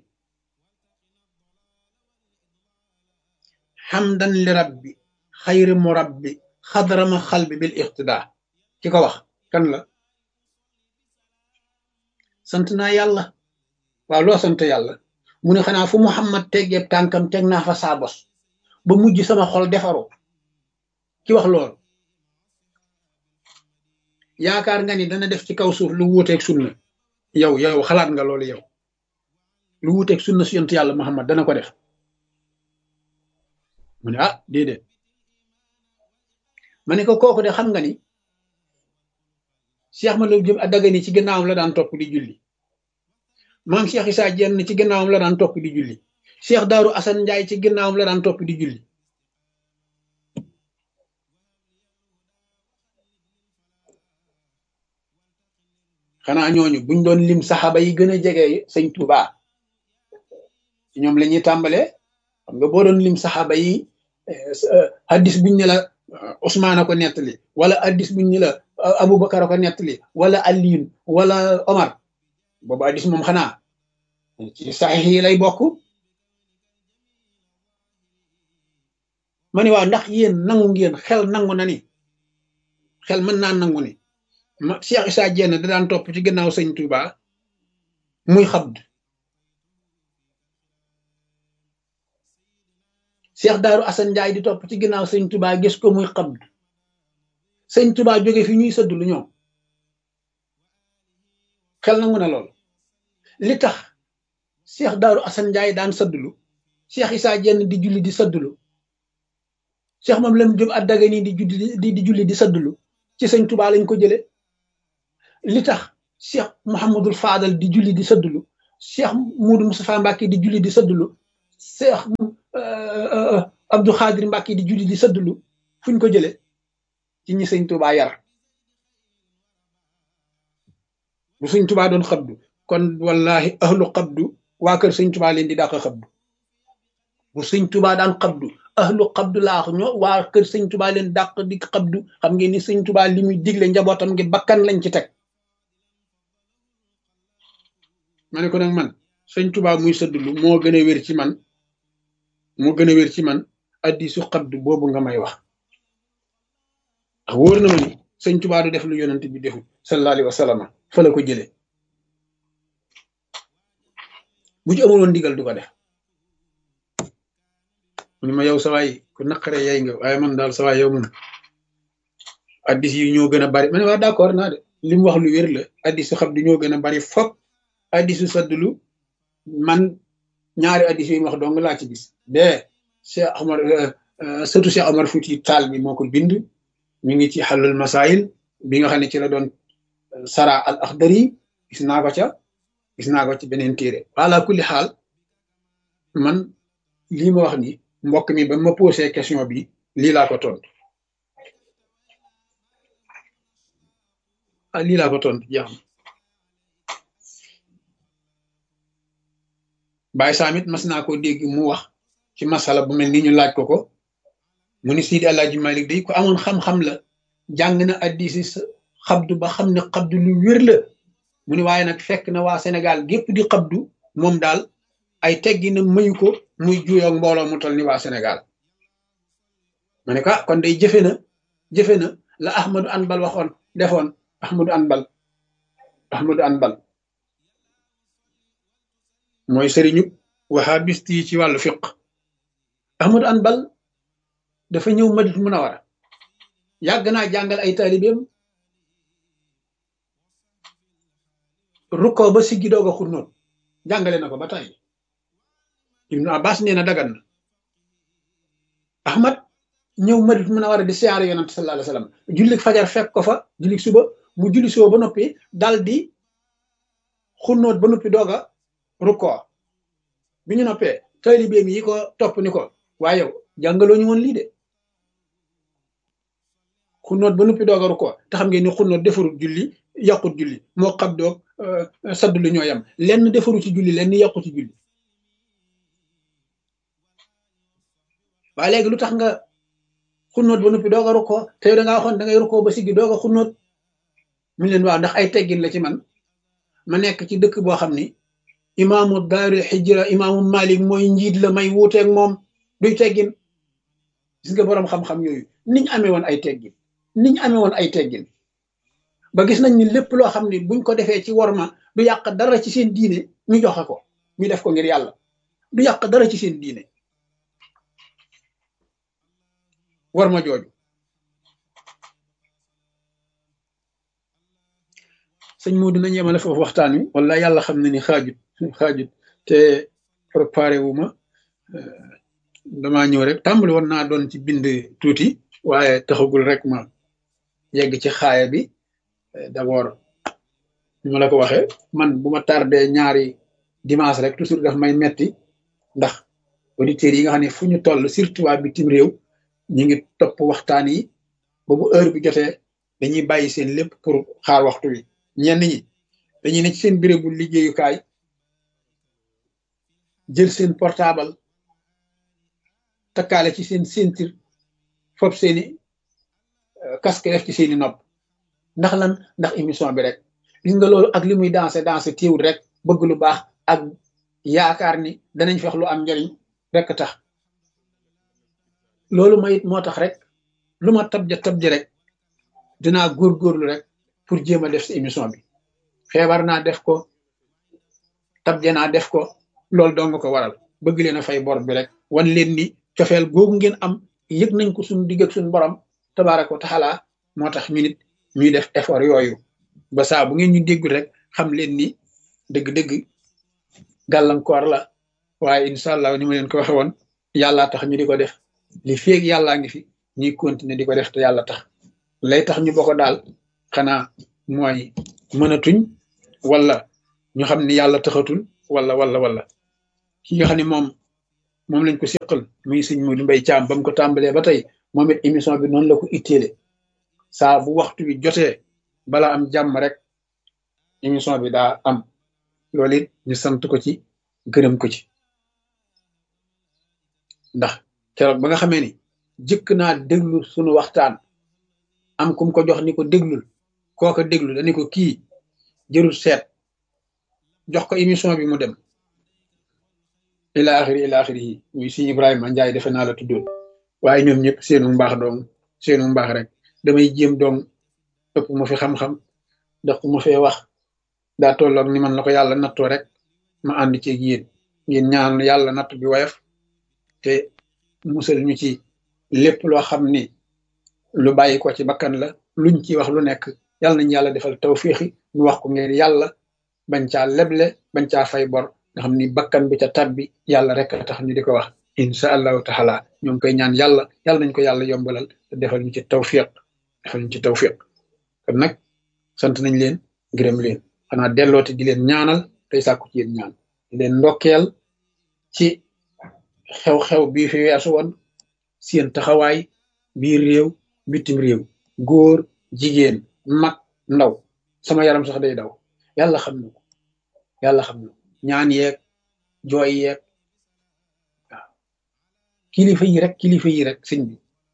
xamdan li rabbi xayri murabbi xadrama xalbi bil iqtidaa ki ko wax kan la sant naa yàlla waaw loo sant yàlla mu ne xanaa fu muhammad teggeeb tànkam teg naa fa saa bos ba mujj sama xol defaru ki wax loolu yaakaar nga ni dana def ci kaw suuf lu wuuteeg sunna yow yow xalaat nga loolu yow lu wuuteeg sunna su yonent yàlla muhammad dana ko def mu ne ah déedéet ma ne ko kooku de xam nga ni Cheikh Ahmadou Diop Dagana ci gannaawam la daan topp di julli maam Cheikh Issa Diène ci gannaawam la daan topp di julli Cheikh Daaru Assane Ndiaye ci gannaawam la daan topp di julli xanaa ñooñu buñ doon lim saxaaba yi gën a jege sëñ Touba ñoom la ñuy tàmbalee xam nga boo doon lim saxaaba yi hadis buñ ne la Ousmane a ko nettali wala hadis buñ ne la Aboubacar a ko nettali wala Aliyun wala Omar boobu hadis moom xanaa ci saxiix yi lay bokk ma ni waaw ndax yéen nangu ngeen xel nangu na ni xel mën naa nangu ni ma Cheikh Issa Diène da daan topp ci gannaaw sëñ Touba muy xabd Cheikh Daaru Assane Ndiaye di topp ci gannaaw sëñ Touba gis ko muy xabd sëñ Touba jóge fi ñuy sëdd lu ñoom xel nangu na lool li tax Cheikh Daaru Assane Ndiaye daan sëddlu Cheikh Issa Diène di julli di sëddlu Cheikh moom lam jëm at Dagana di julli di di julli di sëddlu ci sëñ Touba lañ ko jële li tax Cheikh Mouhamadul Fadal di julli di sëddlu Cheikh Moudou Moustapha Mbacke di julli di sëddlu Cheikh Abdou Xaadir Mbàkke di julli di sëddulu fuñ ko jële ci ñi sëñ Tuubaa yar bu sëñ Tuubaa doon xabdu kon wallahi ahlu xabdu waa kër sëñ Tuubaa leen di dàq xabdu bu sëñ Tuubaa daan xabdu ahlu xabdu laax ñoo waa kër sëñ Tuubaa leen dàq di xabdu xam ngeen ni sëñ Tuubaa li muy digle njabootam ngi bakkan lañ ci teg ma ne ko nag man sëñ Tuubaa muy sëddulu moo gën a wér ci man moo gën a wér ci man addisu xabdu boobu nga may wax ndax wóor na ma ni sëñ Tuubaa du def lu yonent bi deful sallallahu alayhi wa sallam fa la ko jëlee bu ci amuloon ndigal du ko def mu ni ma yow sawaay ku naqare yay nga waaye man daal sawaay yow moom addis yi ñoo gën a bari ma ne waa d'accord naa de li mu wax lu wér la addisu xabdu ñoo gën a bari fop addisu saddulu man ñaari addis yi wax dong laa ci gis de Cheikh Omar surtout Cheikh Omar Fouti Taal bi moo ko bind mi ngi ci xalul masail bi nga xam ne ci la doon sara al akhdari gis naa ko ca gis naa ko ci beneen téere wala kulli xaal man lii ma wax ni mbokk mi ba ma posé question bi lii laa ko tontu ah lii laa ko tontu jeex na Baye Samit mas naa koo dégg mu wax ci masala bu mel ni ñu laaj ko ko mu ni Sidi Alaaji Malik day ko amoon xam-xam la jàng na addisi xabdu ba xam ne xabdu lu wér la mu ni waaye nag fekk na waa Sénégal gépp di xabdu moom daal ay teggi na mayu ko muy juyoog mbooloo mu tol ni waa Sénégal ma ne ko kon day jëfe na jëfe na la Ahmadou Anbal waxoon defoon Ahmadou Anbal Ahmadou Anbal mooy sëriñu wahabist yi ci wàllu fiq Ahmadou Anbal dafa ñëw Madina Munawara yàgg naa jàngal ay taalibeem rukkoo ba siggi doog a xunnoon jàngale na ko ba tàyyi Ibnu Abbas nee na dagan na Ahmad ñëw Madina Munawara di siyaare yonante sallallahu alayhi wa sallam jullik fajar fekk ko fa jullik suba mu julli suba ba noppi dal di xunnoot ba noppi doog a rukkoo bi ñu noppee taalibeem yi ko topp ni ko waaye yow jàngaloo ñu woon lii de xunnoot ba noppi doog a rukkoo te xam ngeen ni xunnoot defarut julli yàqut julli moo xam doog saddu lu ñoo yam lenn defaru ci julli lenn yàqu ci julli waaye léegi lu tax nga xunnoot ba noppi doog a rukkoo te yow da ngaa waxoon da ngay rukkoo ba siggi doog a xunnoot mu leen waaw ndax ay teggin la ci man ma nekk ci dëkk boo xam ni imaamu daaril xijra imaamu malik mooy njiit la may wuuteeg moom duy teggin gis nga boroom xam-xam yooyu niñ amee woon ay teggin niñ amee woon ay teggin ba gis nañ ni lépp loo xam ni buñ ko defee ci worma du yàq dara ci seen diine ñu joxe ko ñu def ko ngir yàlla du yàq dara ci seen diine worma jooju sëñ moo dinañ yemale foofu waxtaan wi wala yàlla xam na ni xaajut xaajut te préparé wu ma damaa ñëw rek tàmbali woon naa doon ci bind tuuti waaye taxagul rek ma yegg ci xaaya bi d'abord ni ma la ko waxee man bu ma tardé ñaari dimanche rek toujours daf may metti ndax auditeurs yi nga xam ne fu ñu toll surtout waa bitim réew ñu ngi topp waxtaan yi ba bu heure bi jotee dañuy bàyyi seen lépp pour xaar waxtu wi ñenn ñi dañuy ne ci seen bérébu liggéeyukaay jël seen portable takkaale ci seen ceinture fop seeni casque def ci seeni nopp ndax lan ndax émission bi rek gis nga loolu ak li muy dansé dansé téewul rek bëgg lu baax ak yaakaar ni danañ fex lu am njariñ rek tax loolu mayit moo tax rek lu ma tabja tabji rek dinaa góorgóorlu rek pour jéem a def si émission bi feebar naa def ko tabje naa def ko loolu doo nga ko waral bëgg leen a fay bor bi rek wan leen ni cofeel googu ngeen am yëg nañ ko suñu digg ak suñu borom tabaaraka wa taala moo tax ñu nit ñuy def effort yooyu ba saa bu ngeen ñu déggul rek xam leen ni dëgg-dëgg gàllankoor la waaye incha allah ni ma leen ko waxe woon yàllaa tax ñu di ko def li feeg yàllaa ngi fi ñuy continuer di ko def te yàlla tax lay tax ñu bokk daal xanaa mooy mënatuñ wala ñu xam ni yàlla taxatul wala wala wala ki nga xam ne moom moom lañ ko séqal muy sëñ Modou Mbaye Thiam ba mu ko tàmbalee ba tey moom it émission bi noonu la ko itteele saa bu waxtu bi jotee bala am jàmm rek émission bi daa am loolu it ñu sant ko ci gërëm ko ci ndax keroog ba nga xamee ni jëkk naa déglu sunu waxtaan am kum ko jox ni ko déglul kooka déglu dañu ko kii jërul seet jox ko émission bi mu dem ila axiri ila axiri yi muy si Ibrahima Njaay defe naa la tuddoon waaye ñoom ñëpp seenu mbaax doom seenu mbaax rek damay jéem doom ëpp ma fi xam-xam ndax ma fee wax daa tolloog ni man la ko yàlla nattoo rek ma ànd ci yéen ngeen ñaan yàlla natt bi woyof te musal ñu ci lépp loo xam ni lu bàyyi ko ci bakkan la luñ ci wax lu nekk yàlla nañu yàlla defal tawfiixi ñu wax ko ngeen yàlla bañ caa leble bañ caa fay bor nga xam ni bakkan bi ca tabbi yàlla rek a tax ñu di ko wax incha allahu taala ñoo ngi koy ñaan yàlla yàlla nañ ko yàlla yombalal te defal ñu ci tawfiq defal ñu ci tawfiq kon nag sant nañ leen gërëm leen xanaa delloote di leen ñaanal tey sàkku ci yéen ñaan di leen ndokkeel ci xew-xew bii fi weesu woon seen taxawaay biir réew bitim réew góor jigéen mag ndaw sama yaram sax day daw yàlla xam na ko yàlla xam na ñaan yeeg jooy yeeg waaw kilifa yi rek kilifa yi rek sëñ bi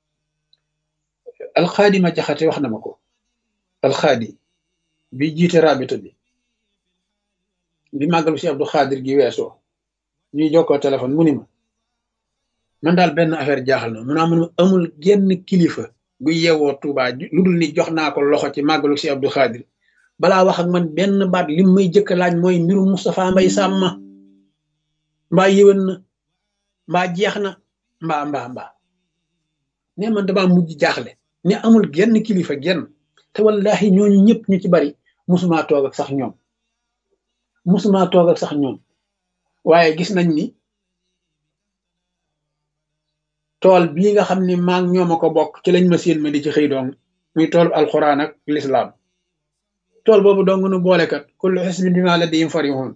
alxaadi ma jaxate wax na ma ko alxaadi bi jiite rabita bi bi màggalu si Abdou Xaadir gi weesoo ñuy jokkoo téléphone mu ni ma man daal benn affaire jaaxal na mun naa mun amul genn kilifa gu yeewoo Tuubaa lu dul ni jox naa ko loxo ci màggalu si Abdou Xaadir balaa wax ak man benn baat lim may jëkk laaj mooy mbirum Moustapha Mbay Sàmm mbaa yéwén na mbaa jeex na mbaa mbaa mbaa ne man dama mujj jaaxle ne amul genn kilifa genn te wallahi ñooñu ñëpp ñu ci bari musuma toog ak sax ñoom musuma toog ak sax ñoom waaye gis nañ ni tool bii nga xam ni maa ngi ñoom a ko bokk ci lañ ma séen ma di ci xëy doong muy tool alxuraan ak lislaam tool boobu dong nu boolekat kullu xisbin bimaa ladayhim farihun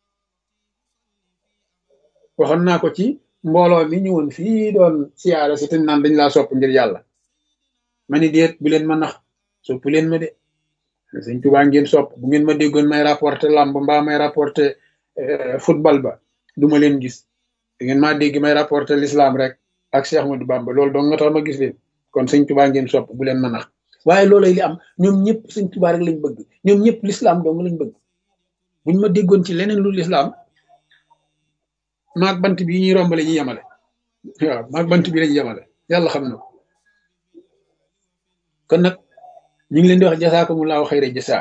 waxoon naa ko ci mbooloo mi ñëwoon fii doon siyaara si te naan dañ laa sopp ngir yàlla ma ni déet bu leen ma nax sopp leen ma de sëñ Tuubaa ngeen sopp bu ngeen ma déggoon may rapporté lamb mbaa may rapporté football ba duma leen gis da ngeen maa dégg may rapporté l'islam rek ak Cheikh Ahmadou Bamba loolu dong nga tax ma gis leen kon sëñ Tuubaa ngeen sopp bu leen ma nax waaye loolay li am ñoom ñëpp sëñ Tuubaa rek lañ bëgg ñoom ñëpp l'islam dong lañ bëgg buñ ma déggoon ci leneen lu l'islam maag bant bi ñuy rombale ñu yemale waaw maag bant bi lañu yemale yàlla xam na ko kon nag ñu ngi leen di wax jasaakumullahu xayra jasaa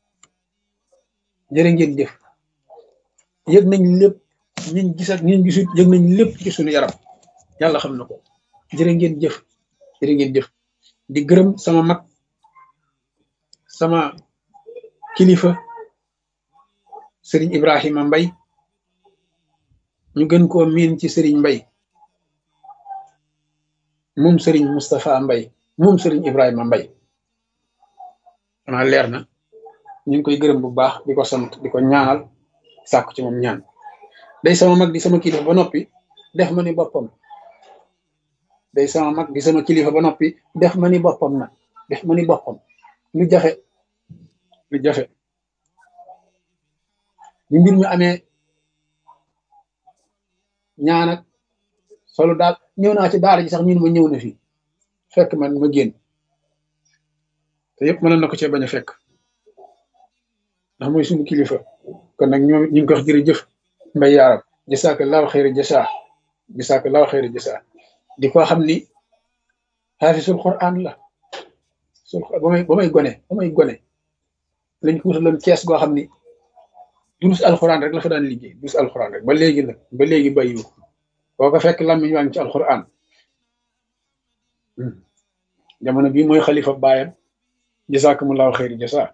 jërë ngeen jëf yëg nañ lépp ñun gis ak ñun gisut yëg nañ lépp ci suñu yaram yàlla xam na ko jërë ngeen jëf jërë ngeen jëf di gërëm sama mag sama kilifa sëriñ Ibrahima Mbay ñu gën koo miin ci sëriñ Mbay moom sëriñ Moustapha Mbay moom sëriñ Ibrahima Mbay xanaa leer na ñu ngi koy gërëm bu baax di ko sant di ko ñaanal sàkku ci moom ñaan day sama mag di sama kilifa ba noppi def ma ni boppam day sama mag di sama kilifa ba noppi def ma ni boppam nag def ma ni boppam lu jafe lu jafe bi mbir mi amee ñaan ak solo daal ñëw naa ci daara ji sax ñun ma ñëw na fii fekk man ma génn te yëpp mënoon na ko cee bañ a fekk ndax mooy suñu kilifa kon nag ñoom ñu ngi ko wax jërëjëf mbay yaaram jasaakallaahu xayra jasaa jasaakallaahu xayra jasaa di ko xam ni xaafisul quran la sul ba may ba may gone ba may gone lañ ko wutaloon kees goo xam ni durus alxuraan rek la fa daan liggéey durus alxuraan rek ba léegi nag ba léegi bàyyiwu boo ko fekk làmmiñ waa ngi ci alxuraan jamono bii mooy xalifa baayam jasaakumullahu xayri jasaa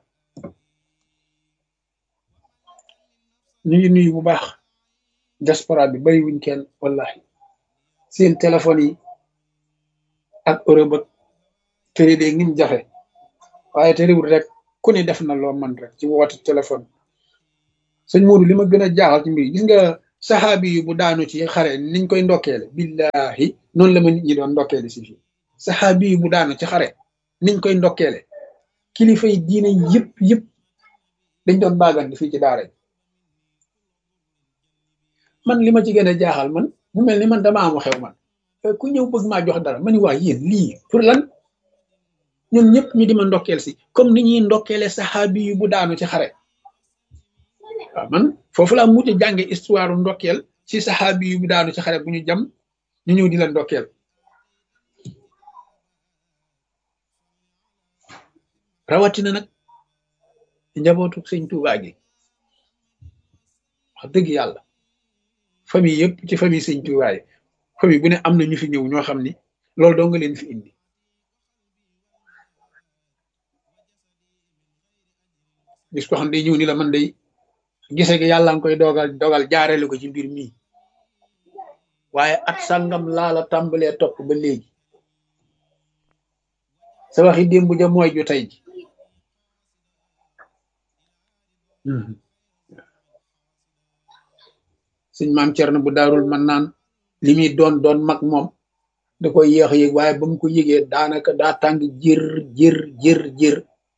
ñu ngi nuyu bu baax diaspora bi bàyyiwuñ kenn wallahi seen téléphone yi ak Europe ak tëri de ngim jafe waaye tëriwul rek ku ne def na loo man rek ci woote téléphone sëñ Modou li ma gën a jaaxal ci mbir gis nga saxaabi yu bu daanu ci xare niñ koy ndokkeele billahi noonu la ma nit ñi doon ndokkeele si fii saxaabi yu bu daanu ci xare niñ koy ndokkeele kilifa yi diine yëpp yëpp dañ doon baagante fii ci daara man li ma ci gën a jaaxal man mu mel ni man dama am xew man ku ñëw bëgg maa jox dara ma ni waa yéen lii pour lan ñoom ñëpp ñu di ma ndokkeel si comme ni ñuy ndokkeele saxaabi yu bu daanu ci xare waaw man foofu laa mujj jànge histoire ndokkeel ci saxaabi yu bu daanu ci xare bu ñu jam ñu ñëw di la ndokkeel rawatina nag njabootu sëñ Tuubaa gi wax dëgg yàlla famille yëpp ci famille sëñ Tuubaa yi famille bu ne am na ñu fi ñëw ñoo xam ni loolu doo nga leen fi indi gis ko xam day ñëw ni la man day gise gi yàlla nga koy dogal dogal jaareelu ko ci mbir mii waaye at sàngam laa la tàmbalee topp ba léegi sa waxi démb ja mooy ju tey ji sëñ maam Cerno bu daarul man naan li muy doon doon mag moom da koy yéex a yëg waaye ba mu ko yëgee daanaka daa tàng jër jër jër jër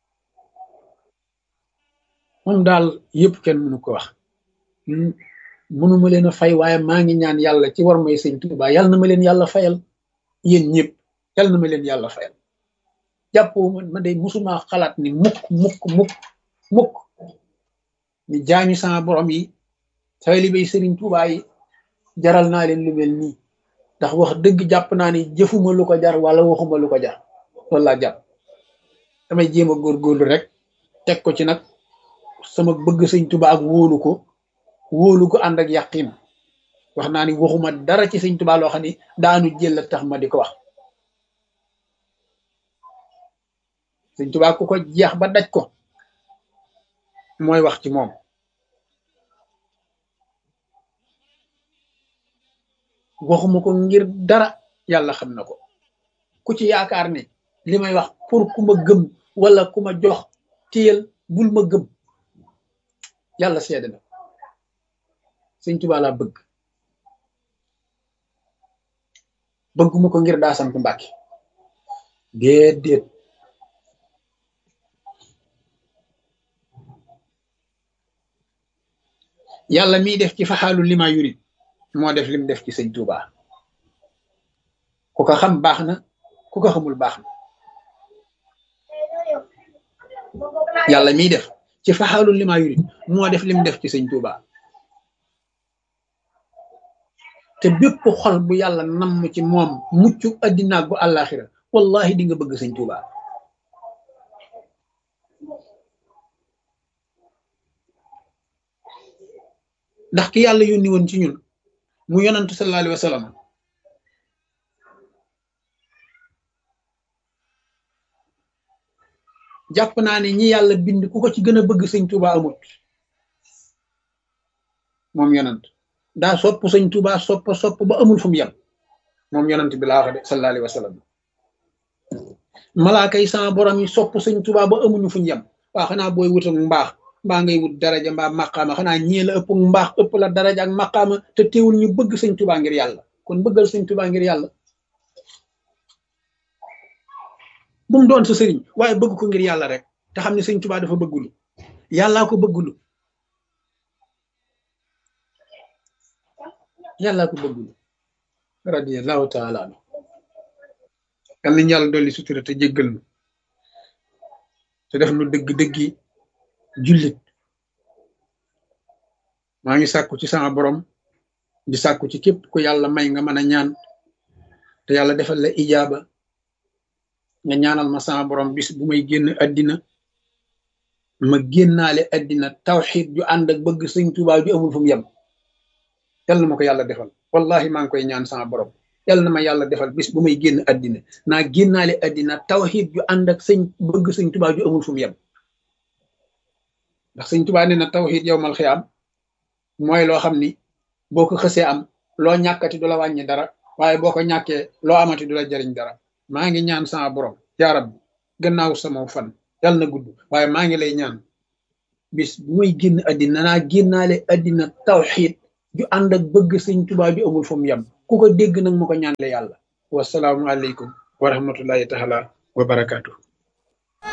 moom daal yëpp kenn mënu ko wax mënuma leen a fay waaye maa ngi ñaan yàlla ci war may sëñ Tuubaa yàlla na ma leen yàlla fayal yéen ñëpp yàlla na ma leen yàlla fayal jàppoo man ma day musuma xalaat ni mukk mukk mukk mukk ni jaami sama borom yi taalibey sëriñ Tuubaa yi jaral naa leen lu mel nii ndax wax dëgg jàpp naa ni jëfuma lu ko jar wala waxuma lu ko jar loolu laa jàpp damay jéem a góorgóorlu rek teg ko ci nag sama bëgg sëñ Tuubaa ak wóolu ko wóolu ko ànd ak yàqin wax naa ni waxuma dara ci sëñ Tuubaa loo xam ni daanu jël tax ma di ko wax sëñ Tuubaa ku ko jeex ba daj ko mooy wax ci moom waxuma ko ngir dara yàlla xam na ko ku ci yaakaar ne li may wax pour ku ma gëm wala ku ma jox téyel bul ma gëm yàlla seede na sëñ Tuubaa laa bëgg bëgguma ko ngir daa sant Mbàkke déedéet yàlla miy def ci faxaalu lima yurid moo def lim def ci sëñ Tuubaa ku ko xam baax na ku ko xamul baax na yàlla miy def ci faxaalu lima yurid moo def lim def ci sëñ Tuubaa te bépp xol bu yàlla namm ci moom mucc addina ak bu àllaaxira wallahi di nga bëgg sëñ Tuubaa ndax ki yàlla yónni woon ci ñun mu yonantu sallallahu alayhi wa sallam jàpp naa ne ñi yàlla bind ku ko ci gën a bëgg sëñ Tuuba amut moom yonant daa sopp sëñ Tuuba sopp sopp ba amul fu mu yem moom yonant bi laa wax de sallallahu alayhi wa sallam malaaka yi sama borom yi sopp sëñ Tuuba ba amuñu fu ñu yem waa xanaa booy wut ak mbaax mbaa ngay wut daraja mbaa maqaama xanaa ñii la ëpp mbaax ëpp la daraja ak maqaama te teewul ñu bëgg sëñ Tuuba ngir yàlla kon bëggal sëñ Tuuba ngir yàlla bu mu doon sa sëriñ waaye bëgg ko ngir yàlla rek te xam ne sëñ Tuuba dafa bëggulu yàllaa ko bëggulu yàllaa ko bëggulu radiyallahu taala anu yal nañu yàlla dolli sutura te jéggal nu te def nu dëgg-dëggi jullit maa ngi sàkku ci sama borom di sàkku ci képp ku yàlla may nga mën a ñaan te yàlla defal la ijaaba nga ñaanal ma sama borom bis bu may génn addina ma génnaale addina tawxid ju ànd ak bëgg sëñ Tuubaa ju amul fu mu yem yal na ma ko yàlla defal wallahi maa ngi koy ñaan sama borom yal na ma yàlla defal bis bu may génn addina naa génnaale addina tawxid ju ànd ak sëñ bëgg sëñ Tuubaa ju amul fu mu yem ndax sëñ Tuubaa nee na tawxid yow mal xiyaam mooy loo xam ni boo ko xësee am loo ñàkkati du la wàññi dara waaye boo ko ñàkkee loo amati du la jariñ dara maa ngi ñaan sama borom yaa rabbi gannaaw sama fan yàlla na gudd waaye maa ngi lay ñaan bis bu may génn addina naa génnaale addina tawxid ju ànd ak bëgg sëñ Tuubaa ju amul fu mu yem ku ko dégg nag mu ko ñaanle yàlla wasalaamu aleykum wa rahmatullahi taala wa barakaatu